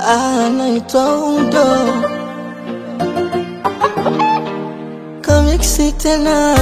anaitwa Udo kamiksi tena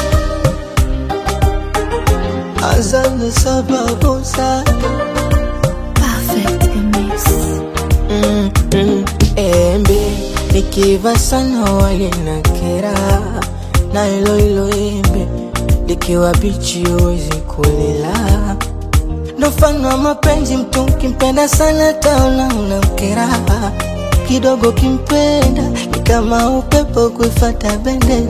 azana sababu zake Perfect mix. mm, mm, embe likiva sana walinakera na hilo hilo embe likiwa bichi huwezi kulila ndo mfano wa mapenzi mtu ukimpenda sana taona unamkera kidogo kimpenda ni kama upepo kuifata bendera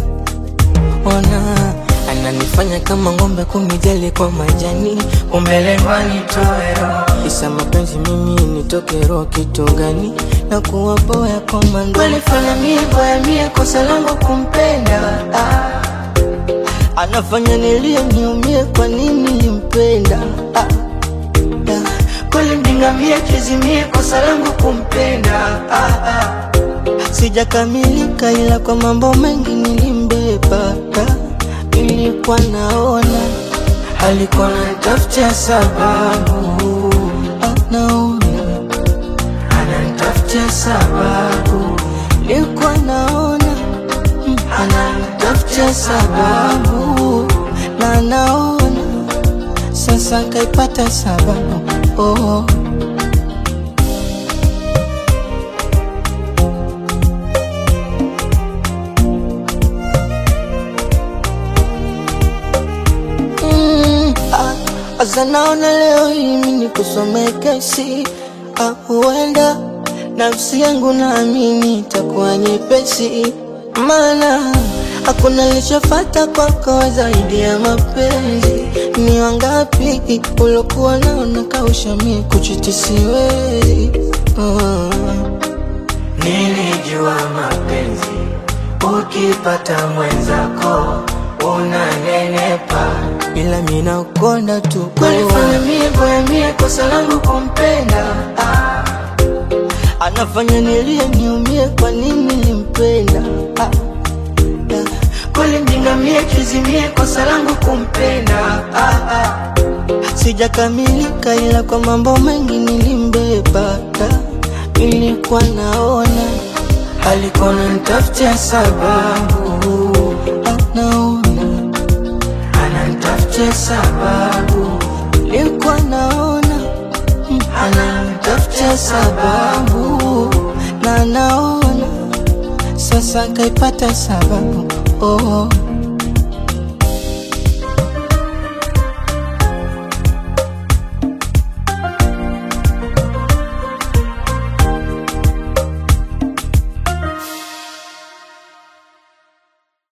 ona ananifanya kama ng'ombe kunijali kwa majani umelengwa nitoero isa mapenzi mimi nitoke roho kitu gani na kuwa boya kwa mando alifanya mie boya mie kosa langu kumpenda ah. anafanya nilie niumie kwa nini limpenda ah. ah. kweli mdingamie chizimie kosa langu kumpenda ah, ah. Sijakamilika ila kwa mambo mengi nilimbeba, nilikuwa naona alikuwa ananitafutia sababu, anaona ananitafutia sababu, nilikuwa naona mm, ananitafutia sababu na naona sasa kaipata sababu oh. Mm, ah, Asa naona leo hii mimi nikusome kesi ah, huenda nafsi yangu naamini itakuwa nyepesi, maana hakuna lichofata kwako zaidi ya mapenzi. Ni wangapi ulokuwa naona kausha mie kuchiti siwezi oh. Nilijua mapenzi ukipata mwenzako unanenepa, ila mina ukonda tu kwalifanya mie boya mie kosa langu kumpenda ah. Anafanya nilie niumie, kwa nini limpenda ah. ah. Kweli mjinga mie kizimie kosa langu kumpenda ah, ah. Sijakamilika ila kwa mambo mengi nilimbeba ah. Nilikuwa naona alikuwa ananitafutia sababu, anaona ananitafutia sababu, nilikuwa naona mm, ananitafutia sababu, na naona sasa kaipata sababu oh.